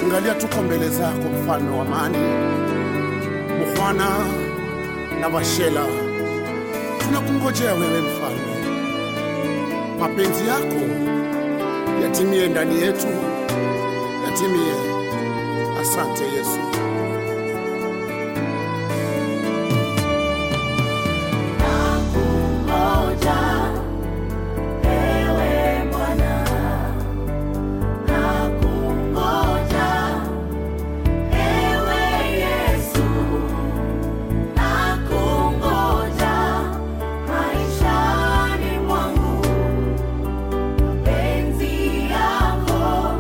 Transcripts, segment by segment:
Angalia, tuko mbele zako, mfalme wa amani, Bwana na Washela, tunakungojea wewe mfalme, mapenzi yako yatimie ndani yetu, yatimie. Asante Yesu. Nakungoja ewe Bwana, nakungoja ewe Yesu, nakungoja maishani mwangu, mapenzi yako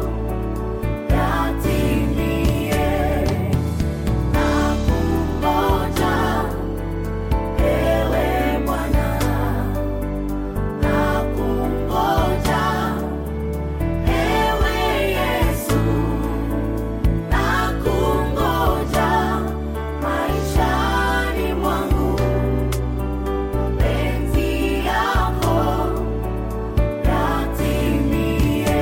yatimie. Nakungoja ewe Bwana, nakungoja ewe Yesu, nakungoja maishani mwangu, mapenzi yako yatimie.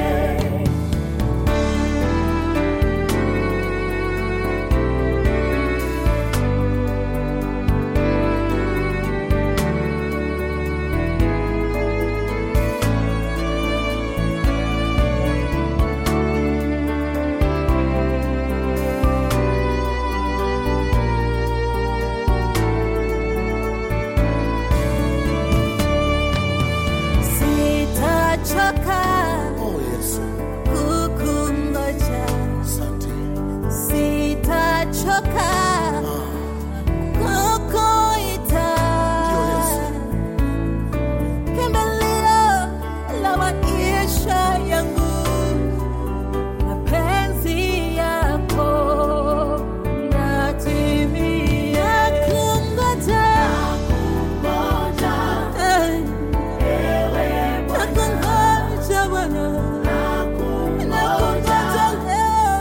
Sitachoka Oh Yesu, kukungoja, asante. sitachoka Ah, kukuita. Ndio, Yesu. Kimbilio la maisha yangu, mapenzi yako yatimie. Nakungoja, eh, nakungoja Bwana. Nakungoja leo.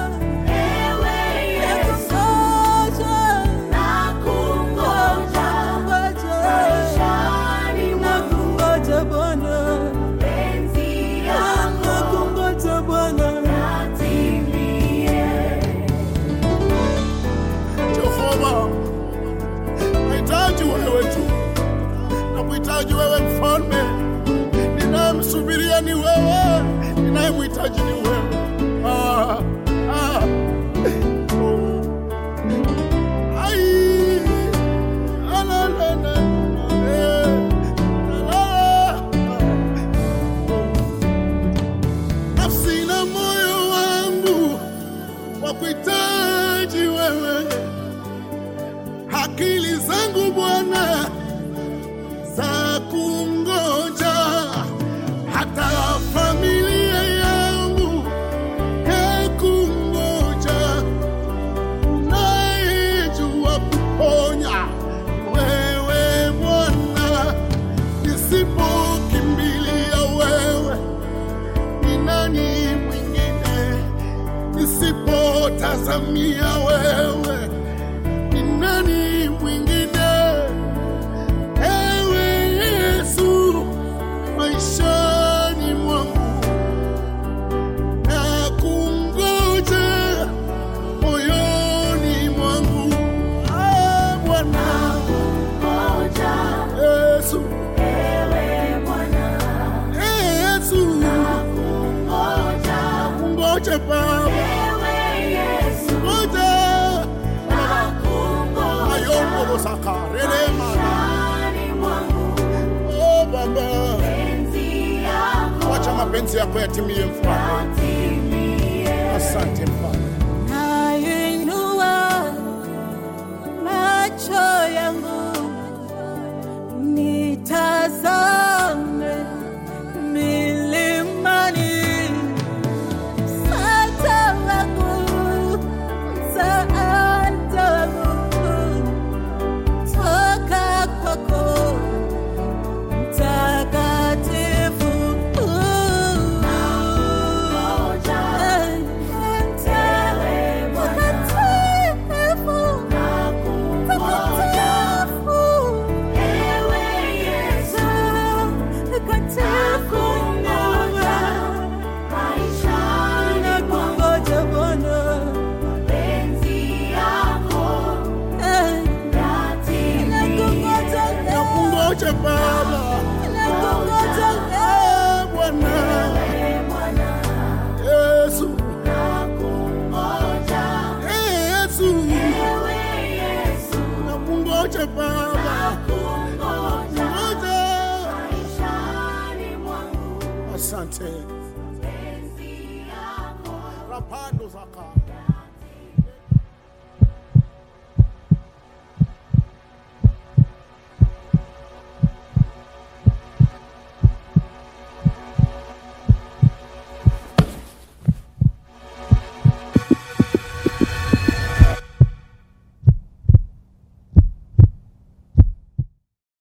Nakungoja. Nakungoja. Nakungoja Bwana. Nakungoja Bwana. Jehova, nahitaji wewe tu, nakuhitaji wewe mfalme. Ninayemsubiria ni wewe, ninayemhitaji ni wewe. Ah, ah. Oh. Ai. Ah, la, la, la, eh. La, la. Oh. Nafsi na moyo wangu wakuhitaji wewe akili zangu Bwana za kungoja, hata familia yangu ya kungoja. Unayejua kuponya wewe Bwana, nisipokimbilia wewe, ni nani mwingine? Nisipotazamia wewe ni nani mwingine? Ewe Yesu, maishani mwangu nakungoja, moyoni mwangu Ah, Bwana Yesu, Yesu, nakungoja Baba, ngoja ayombo sakarelema Oh Baba, wacha mapenzi yako yatimie, mfalme. Asante mfalme. Nainua macho yangu nitazame milimani, msaada wangu, msaada wangu toka kwako mtakatifu. asante rapando zaka